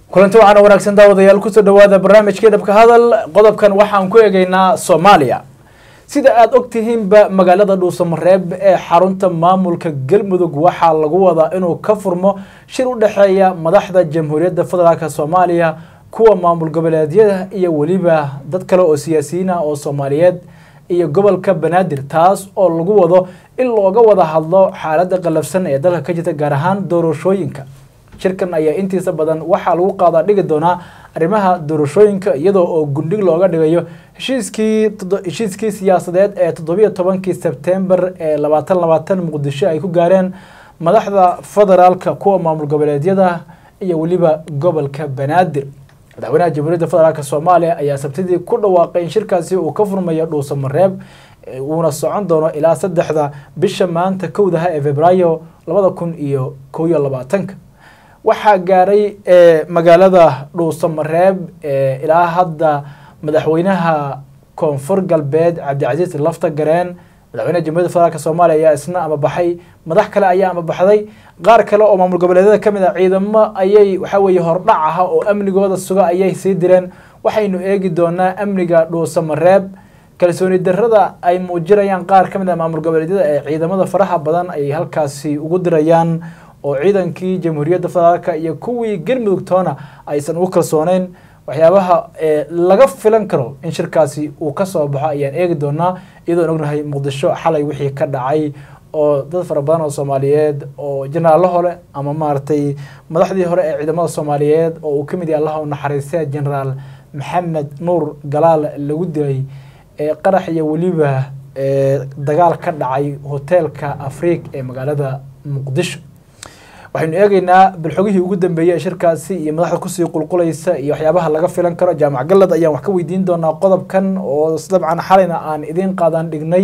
kulanti waxaana wanaagsan daawadayaal kusoo dhawaada barnaamijkii dhabka hadal qodobkan waxaan ku eegeynaa soomaaliya sida aada og tihiinba magaalada dhuusamareeb ee xarunta maamulka galmudug waxaa lagu wadaa inuu ka furmo shir u dhexeeya madaxda jamhuuriyadda federaalk soomaaliya kuwa maamul goboleedyada iyo weliba dad kale oo siyaasiyiin ah oo soomaaliyeed iyo gobolka banaadir taas oo lagu wado in looga wada hadlo xaaladda qallafsan ee dalka ka jirta gaar ahaan doorashooyinka shirkan ayaa intiisa badan waxaa lagu qaadaa dhigi doonaa arrimaha doorashooyinka iyadoo oo gundhig looga dhigayo heshiiskii heshiiskii siyaasadeed ee toddobiyo tobankii sebtembar ee labaatan labaatan muqdisho ay ku gaareen madaxda federaalka kuwa maamul goboleedyada iyo weliba gobolka banaadir madaxweynaha jamhuuriyadda federaalk soomaaliya ayaa sabtidii ku dhawaaqay in shirkaasi uu ka furmayo dhuusamareeb uuna socon doono ilaa saddexda bisha maanta kowdaha ee februaayo labada kun iyo kow iyo labaatanka waxaa gaaray magaalada dhuusamareeb ilaa hadda madaxweynaha koonfur galbeed cabdicasiis lafta gareen madaxweynaha jamhuiyadda federaalk soomaaliya ayaa isna ama baxay madax kale ayaa ama baxday qaar kale oo maamul goboleedyada ka mid a ciidamo ayay waxaa weeye hordhac aha oo amnigooda suga ayay sii direen waxaynu eegi doonaa amniga dhuusamareeb kalsooni darrada ay muujinayaan qaar ka mid a maamul goboleedyada ee ciidamada faraha badan ay halkaasi ugu dirayaan oo ciidankii jamhuuriyadda federaalka iyo kuwii galmudug toona aysan ugu kalsooneyn waxyaabaha laga filan karo in shirkaasi uu ka soo baxo ayaan eegi doonaa iyadoon ognahay muqdisho xalay wixii ka dhacay oo dad fara badan oo soomaaliyeed oo jenaraalo hore ama maaragtay madaxdii hore ee ciidamada soomaaliyeed oo uu ka mid yahay allaha u naxariistay genaraal maxamed nuur galaal lagu dilay qarax iyo weliba dagaal ka dhacay hoteelka afriik ee magaalada muqdisho waxaynu eegeynaa balxogihii ugu dambeeyey ee shirkaasi iyo madaxda kusii qulqulaysa iyo waxyaabaha laga filan karo jaamac galad ayaan wax ka weydiin doonaa qodobkan oo dabcan xalayna aan idiin qaadan dhignay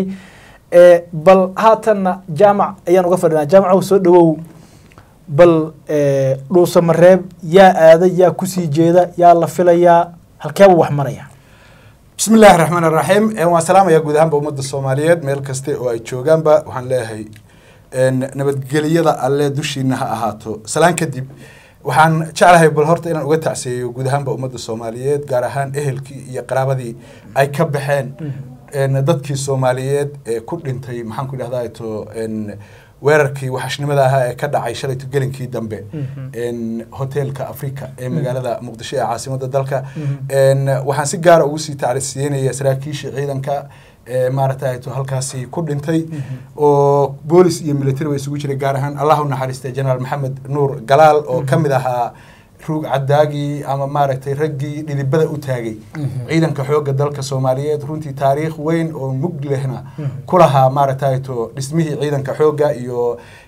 bal haatanna jaamac ayaan uga fadhinaa jaamacow soo dhawow bal dhuusamareeb yaa aaday yaa kusii jeeda yaa la filayaa halkeebuu wax maraya bismi illaahi raxmaan raxiim waan salaamaya guud ahaanba ummadda soomaaliyeed meel kaste oo ay joogaanba waxaan leeyahay nabadgeliyada alle dushiina ha ahaato salaan kadib waxaan jeclahay bal horta inaan uga tacsiyeeyo guud ahaanba ummadda soomaaliyeed gaar ahaan ehelkii iyo qaraabadii ay ka baxeen dadkii soomaaliyeed ee ku dhintay maxaan ku idhahdaa to weerarkii waxashnimada ahaa ee ka dhacay shalayto gelinkii dambe hoteelka africa ee magaalada muqdisho ee caasimadda dalka waxaan si gaara ugu sii tacrisiyeynaya saraakiishii ciidanka maaragtay to halkaasi ku dhintay oo boolis iyo military ba isugu jiray gaar ahaan allah u naxariistay generaal maxamed nuur galaal oo ka mid ahaa ruug cadaagii ama maaragtay raggii dhidibada u taagay ciidanka xoogga dalka soomaaliyeed runtii taariikh weyn oo mug lehna ku lahaa maaragtay to dhismihii ciidanka xoogga iyo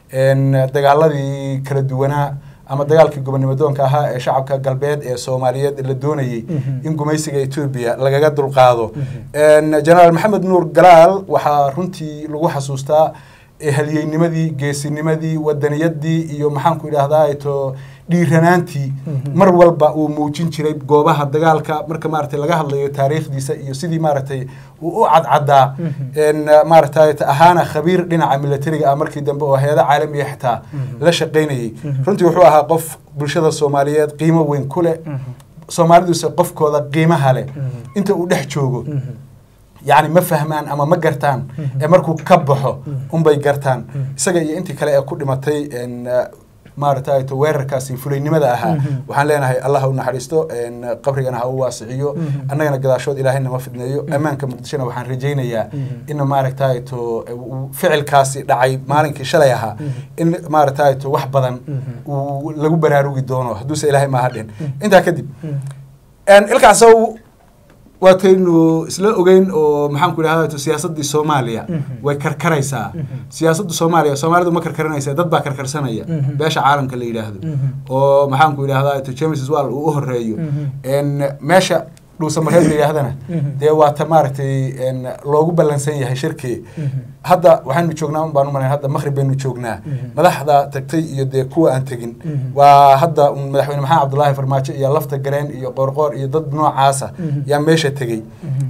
dagaaladii kala duwanaa ama dagaalkii gobonimadoonka ahaa ee shacabka galbeed ee soomaaliyeed la doonayey in gumaysiga etoobiya lagaga dulqaado generaal maxamed nuur galaal waxaa runtii lagu xasuustaa halyeynimadii geesinimadii wadaniyadii iyo maxaanku idhahdaa to dhiiranaantii mar walba uu muujin jiray goobaha dagaalka marka maaragtay laga hadlayo taariikhdiisa iyo sidii maaragtay uu u cadcadaa maaragtay ahaana khabiir dhinaca militariga ah markii dambe oo hay-ada caalamiya xitaa la shaqaynayay runtii wuxuu ahaa qof bulshada soomaaliyeed qiimo weyn ku leh soomaaliduse qofkooda qiimaha leh inta uu dhex joogo yacni ma fahmaan ama ma gartaan ee markuu ka baxo unbay gartaan isaga iyo intii kale ee ku dhimatay maaragtay to weerarkaasi fulaynimada ahaa waxaan leenahay allah u naxariisto qabrigana ha u waasiciyo annagana gadaashood ilaahay nama fidneeyo ammaanka muqdishona waxaan rajaynayaa in maaragtay to ficilkaasi dhacay maalinkii shalay ahaa in maaragtay to wax badan uu lagu baraarugi doono hadduuse ilaahay maaha dhin intaa kadib ilkaasow waataynu isla ogeyn oo maxaan ku idhahda siyaasaddii soomaaliya way karkaraysaa siyaasadda soomaaliya soomaalidu ma karkaranaysa dad baa karkarsanaya beesha caalamka la yidhaahdo oo maxaan ku idhahda james wall uu u horeeyo meesha dhuusamareed la yidhaahdana dee waata maaragtay loogu ballansan yahay shirkii hadda waxaynu joognaa un baan u malayn hadda maqrib baynu joognaa madaxda tagtay iyo dee kuwa aan tegin waa hadda madaxweyne maxamed cabdullaahi farmaajo iyo lafta gareen iyo qoorqoor iyo dad noocaasa yaa meesha tegey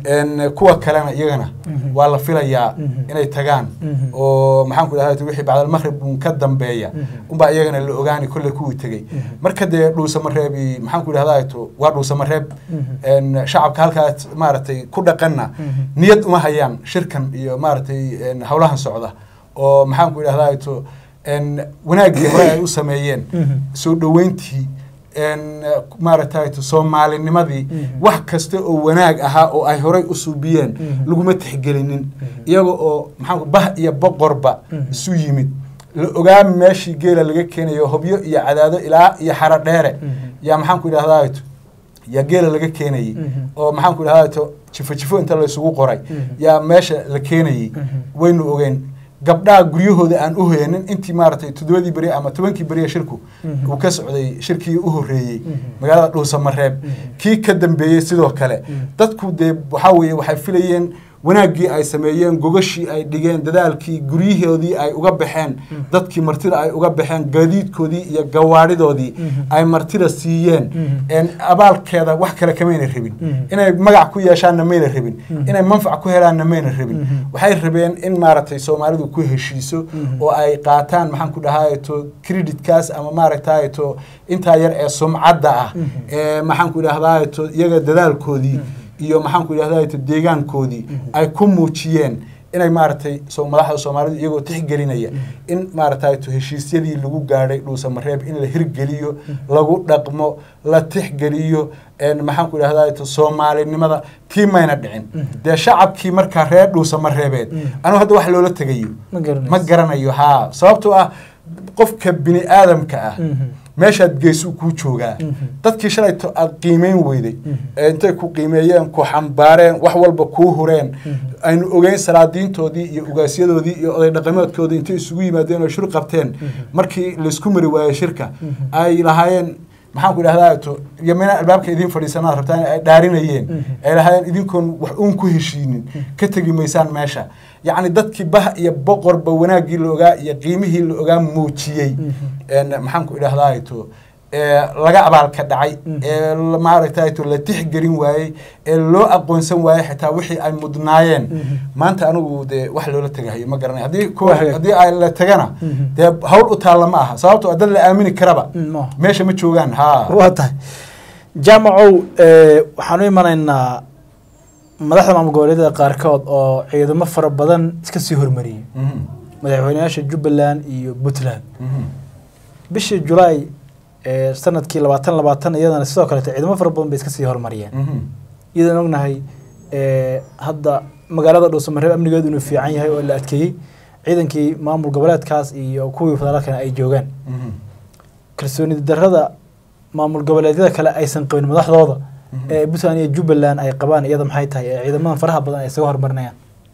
En, kuwa kalena iyagana Mhm. waa la filayaa Mhm. inay tagaan Mhm. oo maxaan ku idhahda wixii bacdalmaqrib un ka dambeeya Mhm. unbaa iyagana la ogaani kolley kuwii tegey Mhm. marka dee dhuusamareebi maxaan ku idhahda to waa dhuusamareeb Mhm. En, shacabka halkaas maaragtay ku dhaqanna Mhm. niyad uma hayaan shirkan iyo maaragtay en, howlahan socda oo maxaan ku idhahda to en, wanaaggii hore ay u sameeyeen Mhm. soo dhoweyntii en, maaragtay to soomaalinimadii Mhm. wax kasta oo wanaag ahaa oo ay horey u suubiyeen Mhm. laguma tixgelinin iyaga oo maxaa bah iyo boqorba Mhm. isu yimid la ogaa meeshii geela laga keenayo hobyo iyo cadaado ilaa iyo xaro dheere Mhm. yaa maxaan ku idhahdaa yaa geela laga keenayey Mhm. oo maxaan ku idhahdaa to jifo jifo inta laysugu qoray Mhm. yaa meesha la keenayey Mhm. waynu ogeen gabdhaha guryahooda aan u hoyanin intii maaragtay toddobadii beri ama tobankii beriya shirku Mhm. uu ka socday shirkii u horreeyey Mhm. magaalada dhuusamareeb Mhm. kii ka dambeeyey sidoo kale Mhm. dadku dee waxaa weeye waxay filayeen wanaaggii ay sameeyeen gogashii ay dhigeen dadaalkii guryahoodii ay uga baxeen Mhm. dadkii martida ay uga baxeen gaadiidkoodii iyo gawaadhidoodii Mhm. ay martida siiyeen Mhm. En abaalkeeda wax kale kamayna rabin Mhm. inay magac ku yeeshaanna mayna rabin Mhm. inay manfac ku helaanna mayna rabin Mhm. waxay rabeen in maaragtay soomaalidu ku heshiiso Mhm. oo ay qaataan maxaan ku dhahayeto creditkaas ama maaragtayeto intaa yar ee sumcadda ah Mhm. ee maxaan ku idhahdayeto iyaga dadaalkoodii iyo maxaan ku idhahdayeto deegaankoodii Mhm. ay ku muujiyeen inay maaragtay so madaxda soomaalidu iyagoo tixgelinaya in maaragtayeto heshiisyadii lagu gaadhay dhuusamareeb in la hirgeliyo lagu dhaqmo la tixgeliyo en maxaan ku idhahdayeto soomaalinimada tii mayna dhicin Mhm. dee shacabkii markaa reer dhuusamareebeed Mhm. anigu hadda wax loola tegayo ma garanayso ma garanayo haa sababtoo ah qofka bini aadamka ah Mhm. meeshaad geesuu kuu joogaa Mhm. dadkii shalayto aad qiimeyn weyday Mhm. ee intay ku qiimeeyeen ku xambaareen wax walba kuu hureen Mhm. aynu ogeyn salaadiintoodii iyo ugaasyadoodii iyo oday dhaqameedkoodii intay isugu yimaadeen oo shir qabteen markii laysku mari waayey shirka Mhm. ay lahaayeen maxaan ku idhahdaa to yamina albaabka idiin fadhiisanaad rabtaan ay dhaarinayeen Mhm. ay lahaayeen idinkoon wax uun ku heshiinin ka tegi maysaan meesha yacni dadkii bah iyo boqorba wanaaggii la ogaa iyo qiimihii la ogaa muujiyey Mhm. En maxaan ku idhahdaa to ee laga abaalka dhacay Mhm. ee la- maaragtay to la tixgelin waayey ee loo aqoonsan waayey xitaa wixii ay mudnaayeen Mhm. maanta anigu dee wax loola tegahayo ma garanay haddii Waa kuwa hagaag. haddii ay la tagana Mhm. dee hawl u taalla ma aha sababtoo ah dad la aamini karaba Mm, ma. meesha ma joogaan haa waa tahay jaamacow eh, waxaan u imanaynaa madaxda maamul goboleedyada qaarkood oo ciidamo fara badan iska sii hormariyey Mhm. madaxweynayaasha jubbaland iyo puntland Mhm. bishii julaay ee sanadkii labaatan labaatan iyadana sidoo kaleete ciidamo fara badan bay iska sii hormariyeen Mhm. iyadaan ognahay eh, hadda magaalada dhuusamareeb amnigeedu inuu fiican yahay oo la adkeeyey ciidankii maamul goboleedkaas iyo kuwii federaalkana ay joogaan Mhm. kalsooni darrada maamul goboleedyada kale aysan qabin madaxdooda Mhm. ee puntland iyo jubbaland ay qabaan iyada maxay tahay ee ciidamadan faraha badan ay isaga hormarinayaan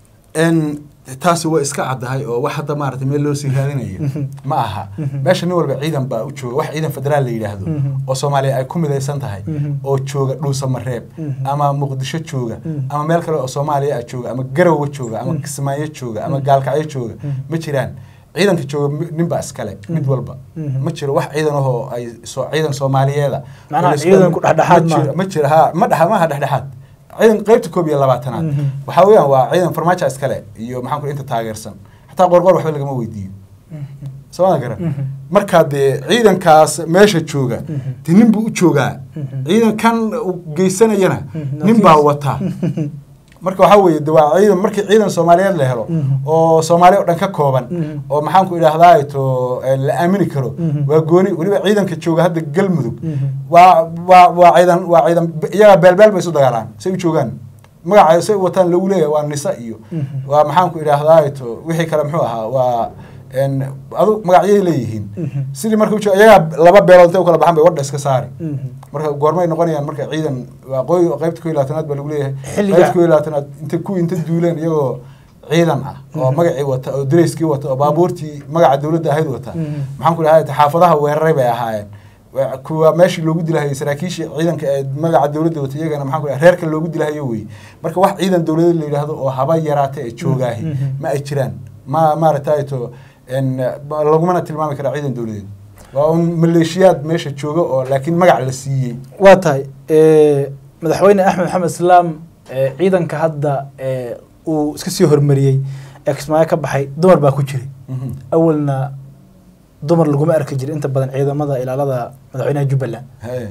En taasi waa iska caddahay oo wax hadda maaragtay meel loo sii raadinayo Mhm. ma aha Mhm. meesha nin walba ciidan baa u jooga wax ciidan federaal la yidhaahdo Mhm. oo soomaaliya ay ku midaysan tahay Mhm. oo jooga dhuusamareeb Mhm. ama muqdisho jooga Mhm. ama meel kale oo soomaaliya ah jooga ama garowe jooga ama Mhm. kismaayo jooga ama Mhm. gaalkacyo jooga Mhm. ma jiraan ciidanka jooga mi- nin baa iskale mid Mhm. walba Mhm. ma jiro wax ciidan ahoo ay soo ciidan soomaaliyeeda Macnaha oo la isku- ciidanku dhexdhexaad ma jiro- maaha. ma jiro ha ma dhexa maaha dhexdhexaad ciidan qaybta koob iyo labaatanaad Mhm. waxaa weeyaan waa ciidan farmaajo iskale iyo maxaan ku inta taageersan xataa qorqor waxba lagama weydiiyo sooma garan Mhm. markaa dee ciidankaas meesha jooga Mhm. dee nin buu u joogaa Mhm. ciidankan uu geysanayana Mhm. nin baa wataa marka waxaa weeye de waa ciidan markii ciidan soomaaliyeed la helo Mhm. oo soomaaliya o dhan ka kooban Mhm. oo maxaan ku idhahdaa to eh, la aamini karo Mhm. waa gooni weliba ciidanka jooga hadda galmudug Mhm. waa waa waa ciidan waa ciidan iyagaa beelbeel bay isu dagaalaan say u joogaan magaca say u wataan lagu leeyahay waa nisa iyo Mhm. waa maxaan ku idhahdaa to wixii kale muxuu ahaa waa en adu magacyay leeyihiin Mhm. sidii marka ujo iyagaa laba beelood intay u kala baxan bay wadha iska saari Mhm. marka goormay noqonayaan marka ciidan waa qoy qaybta ko iyo labaatanaad baa lagu leeyahay Xilliga- qaybta ko iyo labaatanaad inta kuwii inta duuleen iyagoo ciidan ah oo Mhm. magacii wata oo dareyskii wata oo baabuurtii magaca dowladda ahayd wata Mhm. maxaan ku dhahay xaafadaha weeraray bay ahaayeen Waa- kuwa meeshii loogu dilahayay saraakiishii ciidanka ee magaca dowladda wata iyagana maxaan ku dhahay reerka loogu dilahayo wey marka wax ciidan dowladeed la yidhaahdo oo haba yaraata ee joogaahi Mhm. ma ay jiraan ma maaragtay to en ba- lagumana tilmaami karaa ciidan dowladeed waa un maleeshiyaad meesha jooga oo laakiin magac la siiyey waa tahay eh, madaxweyne axmed maxamed islaam ee, ciidanka hadda ee, uu iska sii hormariyey ee kismaayo ka baxay dumar baa ku jiray Mhm. awalna dumar laguma arki jirin inta badan ciidamada ilaalada madaxweynaha jubbaland Haye.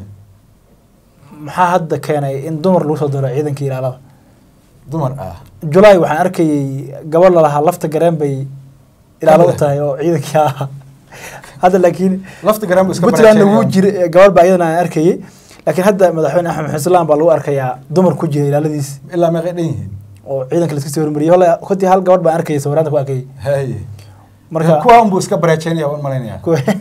maxaa hadda keenay in dumar lagu soo daro ciidankii ilaalada dumar ah julaay waxaan arkayay gabadh lalahaa lafta gareen bay ilaalo u tahay oo ciidankii ahaa hadda laakiin lafta garan bu iska puntlandna wuu barajeynaya. jira gabadh baa iyadana aan arkayay laakiin hadda madaxweyne axmed maxamed islaan baa lagu arkayaa dumar ku jira ilaaladiis ilaa meeqay dhan yihiin oo ciidanka laska sii hormariyay holle kontii hal gabadh baan arkayay sawiraanta ku arkayay haye marka kuwa unbuu iska barajeynaya waan malaynaya kuwa-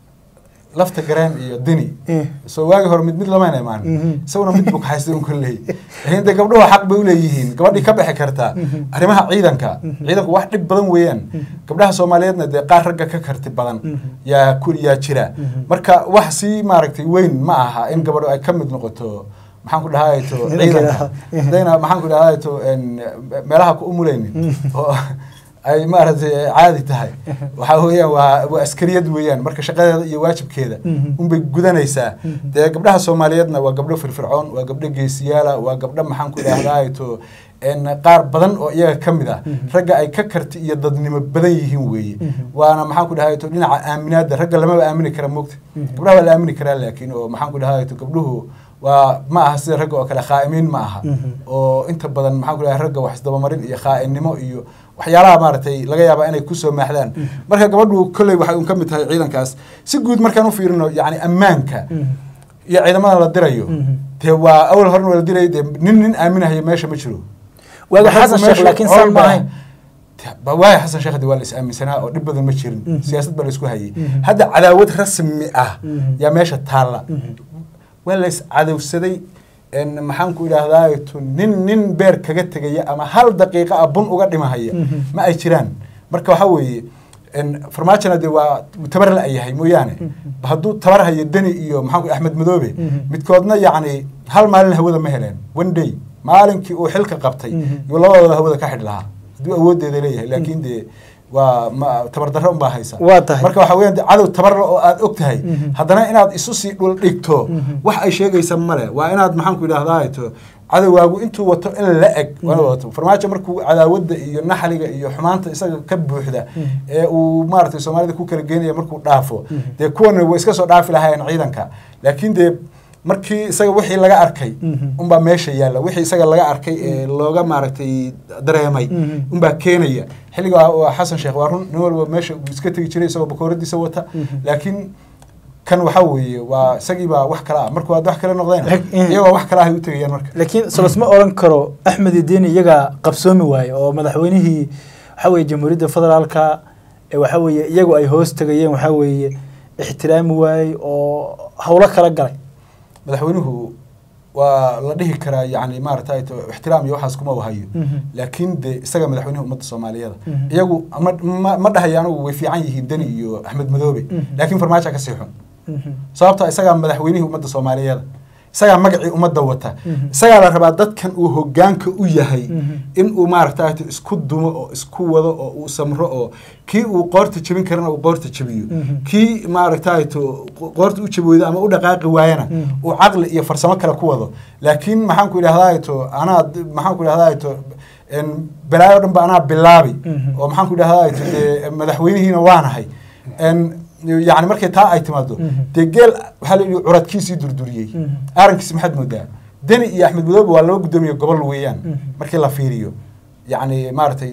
lafta gareen iyo dini Eh. soo waagi hore mid mid lamayna imaan Mhm. isaguna mid buu kaxaystay un kolley laakiin de gabdhuhu xaq bay uleeyihiin gabadhii ka bixi kartaa arrimaha ciidanka ciidanku wax dhib badan weeyaan gabdhaha soomaaliyeedna dee qaar ragga ka karti badan yaa ku yaa jira marka wax sii maaragtay weyn ma aha in gabadhu ay ka mid noqoto maxaan ku dhahayto Ciidanka. ciidanka hadayna maxaan ku dhahayto meelaha ku umuleynin oo ay maaragtay caadi tahay waxaa weeyaan waa waa askariyad weeyaan marka shaqadeeda iyo waajibkeeda Mhm. unbay gudanaysaa dee gabdhaha soomaaliyeedna waa gabdho firfircoon waa gabdho geesiyaala waa gabdho maxaan ku idhahdaato n qaar badan oo iyaga ka mid ah ragga ay ka karti iyo dadnimo badan yihiin weeye waana maxaan ku dhahayto dhinaca aaminaada ragga lamaba aamini kara moogta gabdhaha waa la aamini karaa laakiin oo maxaan ku dhahayto gabdhuhu waa ma aha sida ragga oo kale khaa'imiin ma aha Mhm. oo inta badan maxaan ku dhahay ragga wax isdabamarin iyo khaa'inimo iyo waxyaalaha maaragtay laga yaaba inay kusoo maaxdaan marka gabadhu kolley waxay un ka mid tahay ciidankaas si guud markaan u fiirino yacni ammaanka iyo ciidamada la dirayo Mhm. dee waa awal horena waa la dirayay dee nin nin aaminahayo meesha ma jiro waaga Raggu xasan sheekh meesha laakiin saan ma walba- ahayn ba waaya xasan sheekh de waa la is aaminsanaa oo dhib badan ma jirin Mhm. siyaasad baa la isku hayay Mhm. hadda cadaawad rasmi ah Mhm. yaa meesha taalla Mhm. waa la is cadowsaday n maxaan ku idhaahdaa nin nin beer kaga tegaya ama hal daqiiqa ah bun uga dhimahaya Mhm. ma ay jiraan marka waxaa weeye n farmaajona de waa tabar la yahay mooyaane hadduu tabar hayo deni iyo maxaan ku axmed madoobe Mhm. midkoodna yacni hal maalin hawada ma heleen one day maalinkii uu xilka qabtay Mhm. yuu labadooda hawada ka xidh lahaa hadduu awoodeeda leeyahay laakiin dee waa ma tabardarro unbaa haysa Waa tahay. marka waxaa weeyaan dee cadow tabarla oo aad og tahay Mhm. haddana inaad isu sii dhul dhigto Mhm. wax ay sheegaysa male waa inaad maxaan ku idhahdaa to cadowgaagu intuu wato in la eg waa inaad wato farmaajo markuu cadaawadda iyo naxliga iyo xumaanta isaga ka buuxda ee uu maaragtay soomaalida ku kala geenaya markuu dhaafo dee kuwana way iska soo dhaafi lahaayeen ciidanka laakiin dee markii isaga wixii laga arkay Mhm. unbaa meesha yaalla wixii isaga laga arkay ee looga maaragtay dareemay Mhm. unbaa keenaya xilliga waa xasan sheekh waa run nin walba meesha uu iska tegi jiray isagoo bakooradiisa wata Mhm. laakiin kan waxaa weeye waa isagiibaa wax kale ah markuu aad wax kale noqdeen Rag- eh. iyagoo wax kale ahay u tegayaan marka laakiin solasma oran karo axmed ideni iyaga qabsoomi waaye oo madaxweynihii waxa weeye jamhuuriyadda federaalka ee waxa weeye iyagu ay hoos tegayeen waxa weeye ixtiraami waayey oo howlo kala galay madaxweynuhu waa la dhihi karaa yani maaragtay to ixtiraam iyo waxaas kuma wahayo Mhm. laakiin de isaga madaxweynaha ummadda soomaaliyeed Mhm. iyagu ma ma- ma dhahayo anigu way fiican yihiin deni iyo axmed madoobe Mhm. laakiin farmaajo ka sii xun Mhm. sababta isagaa madaxweynihii ummadda soomaaliyeed isagaa magacii ummadda wata Mhm. isagaa la rabaa dadkan uu hogaanka u yahay Mhm. in uu maaragtay isku dumo oo isku wado oo uu samro oo kii uu qoorta jebin karana uu qoorta jebiyo Mhm. kii maaragtay to qoorta u jebi weydo ama u dhaqaaqi waayana Mhm. uu caqli iyo farsamo kale ku wado laakiin maxaan ku idhahdaa to anaa maxaan ku idhahdaa to n balaayo dhan ba anaa bilaabi Mhm. oo maxaan ku idhahdaa to dee madaxweynihiina waanahay n yani markay taa ay timaado Mhm. dee geel waxaa la yidhi curadkiisii durduriyey Mhm. aarankiisi maxaad moodaa deni iyo axmed madoobe waa laba guddoomiye gobol weeyaan Mhm. markii la fiiriyo yacni maaragtay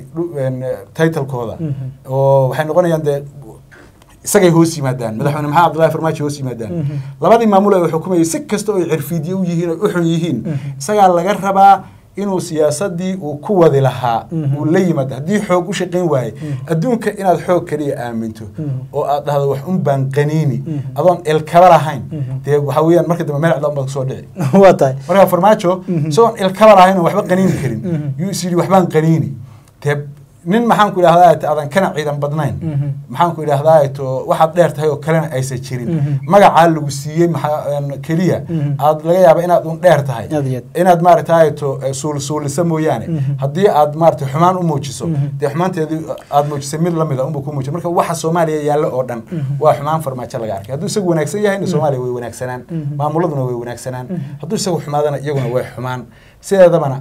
titlekooda Mhm. oo waxay noqonayaan dee isagay hoos yimaadaan madaxweyne maxamed abdullahi farmaajo hoos yimaadaan Mhm. labadii maamul ay xukumayay si kasta oo ay cirfiidye u yihiin oo u xun yihiin Mhm. isagaa laga rabaa inuu siyaasadii uu ku wadi lahaa Mhm. uu la yimaado haddii xoog u shaqayn waaye Mhm. adduunka inaad xoog kaliya aaminto Mhm. oo aad dhahdo wax un baan qaniini Mhm. adoon ilkaba lahayn Mhm. dee waxaa weeyaan marka dambe meel cdaan baad kusoo dhici waa tahay marka farmaajo Mhm. isagoon ilkaba lahayn oo waxba qaniini karin Mhm. yuu is yidhi waxbaan qaniini dee nin maxaan ku idhahdaa to adan kana ciidan badnayn Mhm. maxaan ku idhahdaa to waxaad dheer tahay oo kalena aysan jirin Mhm. magacaa lagu siiyey maxaa n keliya Mhm. aad laga yaaba inaad un dheer tahay Aad iyo aad. inaad maaragtay to suul suulisa mooyaane Mhm. haddii aad maaragtay xumaan u muujiso Mhm. dee xumaanteedii aad muujisay mid lamida unbuu ku muujiya marka waxa soomaaliya yaallo oo dhan Mhm. waa xumaan farmaajo laga arkay hadduu isagu wanaagsan yahayna soomaaliya way wanaagsanaan Mhm. maamuladuna way wanaagsanaan Mhm. hadduu isagu xumaadana iyaguna way xumaan sideedabana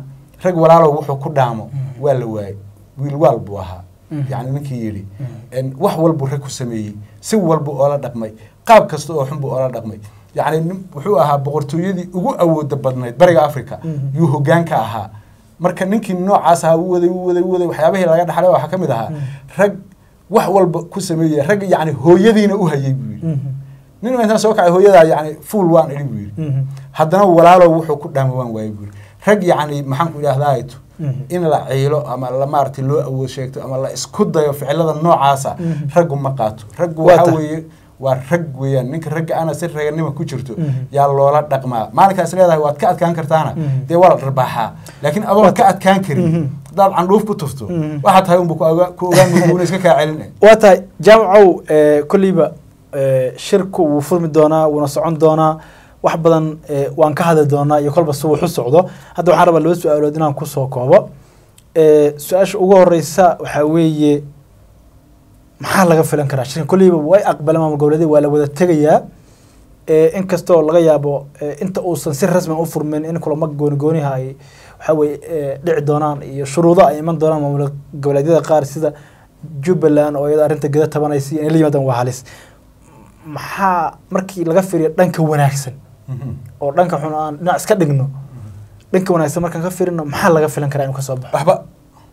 rag walaalow wuxuu ku dhaamo waa la waayey wiil waal buu ahaa yacni ninkii yidhi wax walbuu rag ku sameeyey si walbu oola dhaqmay qaab kasta oo xun buu oola dhaqmay yacni wuxuu ahaa boqortooyadii ugu awooda badnayd bariga africa yuu hoggaanka ahaa marka ninkii noocaas ahaa u waday u waday u waday waxyaabihii laga dhaxlay waxaa ka mid ahaa rag wax walba ku sameeyey rag yacni hooyadiina u hayay buu yidhi nin intaan soo kacay hooyadaa yacni fuul waan idhi buu yidhi haddana walaalow wuxuu ku dhaama waan waayey buu yidhi rag yacni maxaan ku idhahdaato in la ciilo ama la maaragtay loo awood sheegto ama la isku dayo ficilada noocaasa raggu ma qaato raggu waxaa weeye waa rag weeyaan ninka ragga ana si raganima ku jirto yaa loola dhaqmaa maalinkaas leedahay waad ka adkaan kartaana dee waa la dharbaaxaa laakiin adoon ka adkaan karin haddaad candhuuf ku tufto waxaa tahay unba ku ogaan muguuna iska kaa celin waa tahay jaamacow kolleyba shirku wuu furmi doonaa wuuna socon doonaa wax badan waan ka hadli doonaa iyo kolba si wuxu socdo hadda waxaan rabaa laba su-aalood inaan kusoo koobo su-aasha ugu horeysa waxaa weeye maxaa laga filan karaa shirkan kolleyba way aqbaleen maamul goboleedyada waa la wada tegayaa inkastoo laga yaabo inta uusan si rasmi u furmin in kulamo gooni gooniha ay waxaa weye dhici doonaan iyo shuruudo ay iman doonaan maamul goboleedyada qaar sida jubbaland oo iyada arrinta geda tabanaysa inay la yimaadaan waa halis maxaa markii laga fiiriyo dhanka wanaagsan oo dhanka xun aan dhinac iska dhigno dhanka wanaagsan markaan ka fiirino maxaa laga filan karaa inuu kasoo baxo waxba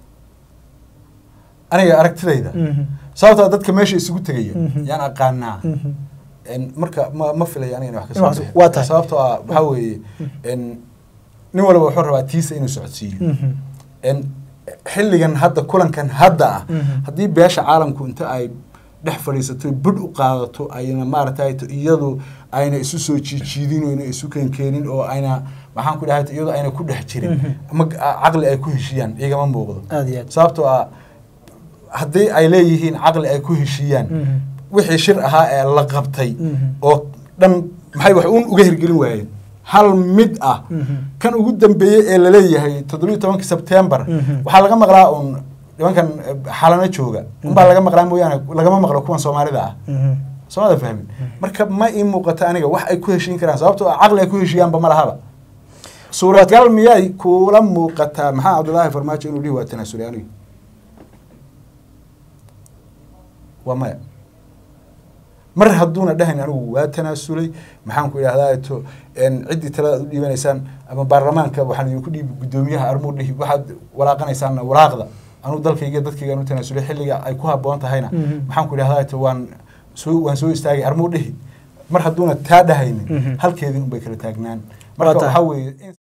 aniga aragtidayda sababtoo dadka meesha isugu tegaya yaan aqaanaa marka ma ma filaya aniga wax kasoo waa tahay sababtoo ah waxaa weeye nin walba wuxuu rabaa tiisa inuu socodsiiyo xilligan hadda kulankan hadda ah haddii beesha caalamku inta ay dhex fadhiisato budh u qaadato ayna maaragtay iyadu ayna isu soo jiijiidin oo ayna isu keenkeenin oo ayna maxaan ku dhahay iyadu ayna ku dhex jirin ama caqli ay ku heshiiyaan igama muuqdo aad iyo aad sababtoo ah haddii ay leeyihiin caqli ay ku heshiiyaan wixii shir ahaa ee la qabtay oo dhan maxay wax uun uga hirgelin waayeen hal mid ah kan ugu dambeeyey ee laleeyahay toddobiyo tobankii sebtembar waxaa laga maqlaa uun nimankan xalano jooga unbaa laga maqlaa mooyaane lagama maqlo kuwan soomaalida ah soomada fahmin marka ma ii muuqato aniga wax ay ku heshiin karaan sababtoo ah caqli ay ku heshiiyaanba ma lahaba suuragal miyay kuula muuqataa maxaa cabdullaahi farmaajo inuu dhihi waa tanaasulay aniga waa maya mar hadduuna dhahayn anigu waa tanaasulay maxaan ku idhahdaa to ciddii talada aad u dhiibanaysaan ama baarlamaanka waxaan idinku dhiibi guddoomiyaha armuu dhihi waxaad walaaqanaysaanna walaaqda anugu dalkayga dadkaygaan u tanaasulay xilliga ay ku habboon tahayna maxaan ku idhahdaa to waan soo waan soo istaagay armuu dhihi mar hadduuna taa dhahaynin halkeedii unbay kala taagnaan marka waxaa weeye